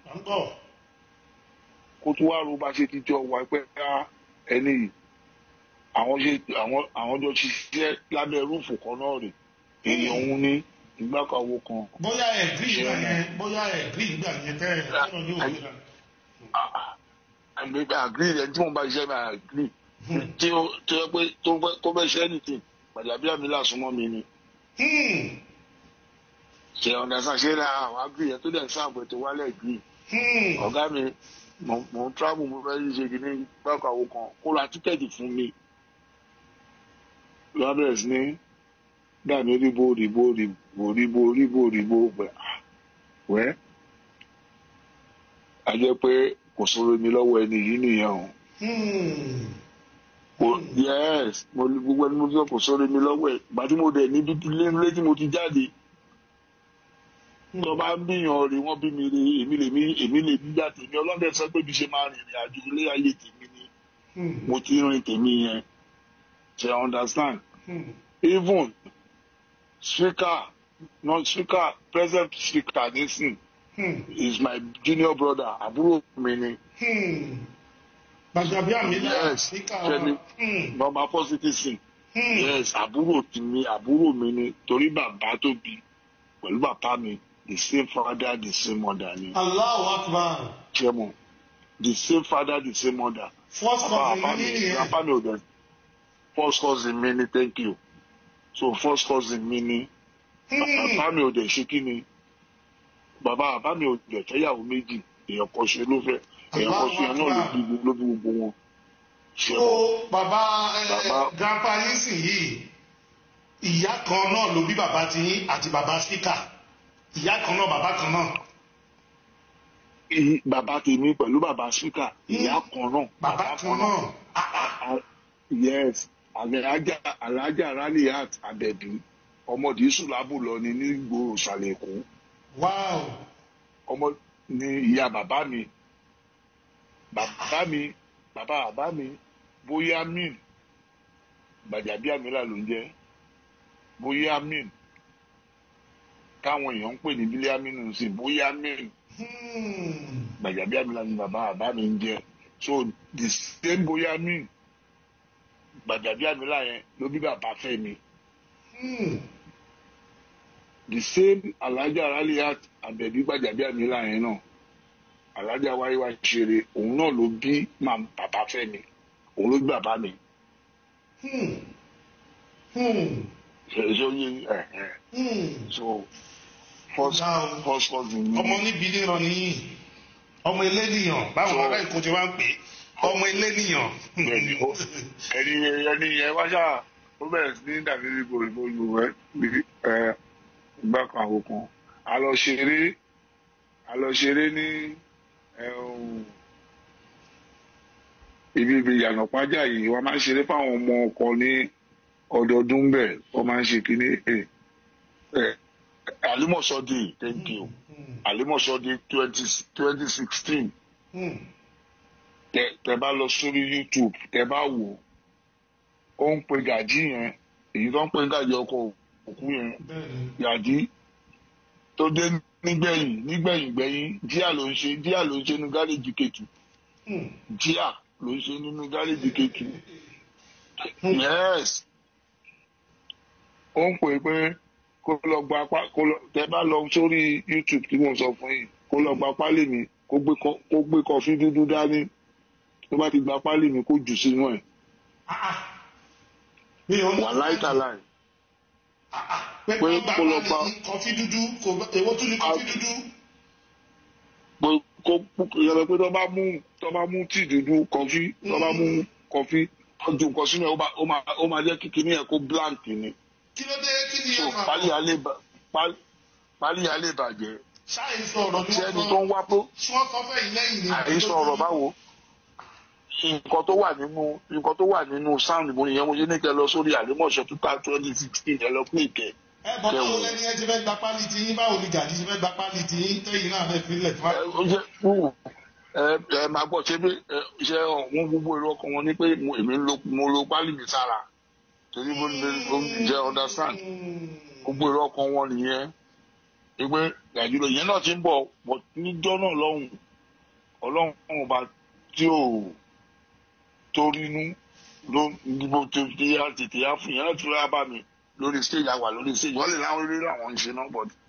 à ń gbọ́. kó tún wá ro bá ṣe ti jọ wà pé ká ẹni yìí àwọn ṣe àwọn àwọn jọ ṣiṣẹ́ lábẹ́ rúùfù kan náà rè èèyàn òun ní ìgbàkàwọ kan bóyá ẹ̀ gírí ìgbà yẹn bóyá ẹ̀ gírí ìgbà yẹn tẹ́ ẹ̀ tẹ́lọ̀ ní òwe náà. àgbẹ̀ àgírí rẹ̀ tí mo bá ṣiṣẹ́ mi àgírí tí ó tó yẹ pé tó fẹ́ tó fẹ́ ṣe anything gbàdàbí àmì làsúmọ́ mi ni Hmm, ṣe ọ̀dàsán ṣe ra àwọn àgírí yẹn tó dẹ̀ ń sáàbù tó wálẹ̀ gírí hmm. ọ̀gá mi mo mo ń travel mo fẹ́ ṣe kìíní gbàkàwọ kan kó ra tíkẹ́ẹ̀tì fún mi lọ́wọ́ bẹ̀rẹ̀ sí ní dàbí ríbo ríbo ríbo ríbo ríbo ríbo pẹ̀ wẹ́ a jẹ́ pé kò sọ̀rọ̀ mi lọ́wọ́ ẹni yìí nìyẹn o Hmm. kò yes mo ní gbogbo ẹni mo fi kò sọ̀rọ̀ mi lọ́wọ́ ẹ̀ gbà tí mo dẹ̀ níbi ilé ilé tí mo ti jáde tó bá ń bíyàn rè wọ́n bí mi rè èmi lè mi èmi lè bí gbà tèmi ọlọ́dẹ sọ pé bí ṣe máa rìnrìn àjò ilé ayé tèmi ni Hmm. mo ti rìn tèmi yẹn ṣe understand Hmm. even speaker non speaker present speaker nisin Hmm. is my junior brother àbúrò mi ni Hmm. Gbàjàbí àmì náà Yes, síkà Fẹ́mi. wa. Hmm. normal positive Hmm. yes àbúrò ti mi àbúrò mi ni torí bàbá tó bí pẹ̀lú bàbá mi the same father the same mother ni Allahu Akbar. chairman the same father the same mother First bàbá cousin bàbá mi mi nìyẹn. grandpa mi ò dẹ̀ first cousin mi ni thank you so first cousin mi ni Hmm. bàbá mi ò dẹ̀ ṣe kí ni bàbá bàbá mi ò dẹ̀ fẹ́yàwó méjì èèyàn kan ṣe ló fẹ́ èèyàn kan ṣe yẹn náà ló bí gbogbo ló bí gbogbo wọn. So Ṣé bàbá ẹ, Bàbá- grandpa yín sì yìí ìyá kan náà ló bí bàbá ti yín àti bàbá speaker ìyá kan náà bàbá kan náà i- bàbá tèmi pẹ̀lú bàbá síkà ìyá kan náà. bàbá kan náà. Ah, yes alájà alájà raliat abẹbí ọmọdé sùlábù lọ ni ní gbòòrò ìsàlẹ̀ èkó Wow. ọmọ ni ìyá bàbá mi bàbá mi bàbá bàbá mi bóyá min gbàjàbíàmílà ló ń jẹ bóyá min táwọn èèyàn ń pè ní bílíàmínú sí bóyá min Hmm. gbàjàbíàmílà ni bàbá bàbá mi ń jẹ so the same bóyá min gbàjàbíàmílà yẹn ló bí bàbá fẹ́ mi Hmm. the same alájà raliat abẹbí gbàjàbíàmílà yẹn náà alájà wáyéwá ṣeré òun náà ló bí màá bàbá fẹ́ mi òun ló bí bàbá mi Hmm. Hmm. ṣe yé ẹ ẹ Hmm. so first Wow. first cousin mi ọmọ níbi níran nìyí ọmọ eléníyàn báwo So- ará èkó ti wá ń pè é ọmọ eléníyàn. Bẹ́ẹ̀ni, ó- ẹni ẹni yẹn wá ṣáà ó bẹ̀rẹ̀ sí ní dàbí ibo ìbò ìlú rẹ bí ẹ ìgbà kan àwọn kan a lọ ṣeré a lọ ṣeré ní ẹ̀hún, ibi ibi ìyànà pájà yìí wọ́n máa ń ṣeré fáwọn ọmọ ọkọ ní ọdọọdún bẹ́ẹ̀ wọ́n máa ń ṣe kínní ẹ̀ ẹ̀ alimọ̀sọ́dì thank you Hmm. alimọ̀sọ́dì twenty twenty sixteen Hmm. tẹ tẹ bá lọ sórí youtube tẹ bá wò ó ń pe gàjí yẹn èyí tó ń pe gàjí ọkọ òkú yẹn bẹ́ẹ̀ni. gàjí tó dé nígbẹ̀yìn nígbẹ̀yìn gbẹ̀yìn díà ló ń ṣe díà ló ń ṣe nínú gáréjì kejì Hmm. díà ló ń ṣe nínú gáréjì kejì yes ó ń pè pé kó lọ gba apá kó lọ tẹ bá lọ sórí youtube tí mo sọ fún yìí kó lọ gba pálí mi kó gbé kọ- kó gbé kọfí dúdú dání tó bá ti gba pálí mi kó jù sínú ẹ̀ Ah, ah. mi ò ní. wà láìtàláì Ah, ah. pé pé kó gbà kó lọ pálí bá- kọfí dúdú kò bá- èwo tún ní kọfí dúdú. pé kó yẹrẹ pé tó bá mú tó bá mú tíì dúdú kọfí tó bá mú kọfí tó ju nǹkan sínú ẹ̀ ó máa- ó máa ó máa jẹ́ kí kinní ẹ̀ kó blank ni kí ló dé kí ni so ẹ máa pálí alẹ́ bà- pálí- pálí alẹ́ bàjẹ́ ṣáà ń sọ ọ̀rọ̀ ni tí wọ́n ẹni sọ tó ń wá pé tí wọ́n sọ fẹ́ yìí lẹ́yìn ni. àìsàn ọ̀rọ̀ báwo nǹkan tó wà nínú nǹkan tó wà nínú sound mo nìyẹn mo ṣe ní kẹ lọ sórí àlẹ́mọ̀ṣẹ́ two thousand twenty sixteen ẹ lọ pé ìkẹ́ ẹ bọ́ báwo kẹwò. lẹ́ni ẹ ti fẹ́ gba pálí ti yín báwo ni gàdí ti fẹ́ gba pálí ti yín tẹ́yìn náà fẹ́ filẹ̀ fún wa. ẹ ó jẹ́ wù ẹ ẹ máa gbọ́ ṣé bí ẹ ṣe wọn gbogbo èrò ọkàn wọn ni pé mo- èmi ń lo mo lo pálí mi sára torí mo ní mo ń jẹ understand Hmm. gbogbo èrò ọkàn wọn nìyẹn pé nàìjíríà yẹn náà ti ń bọ̀ bọ̀ níjọ́ náà lọ́hùn ọlọ́run ọba tí ò torínú ló gbogbo tètè yá tètè yá fún yẹn láti rà bá mi lórí stage àwà lórí stage wọ́n lè láwọn eré làwọn ń ṣe náà but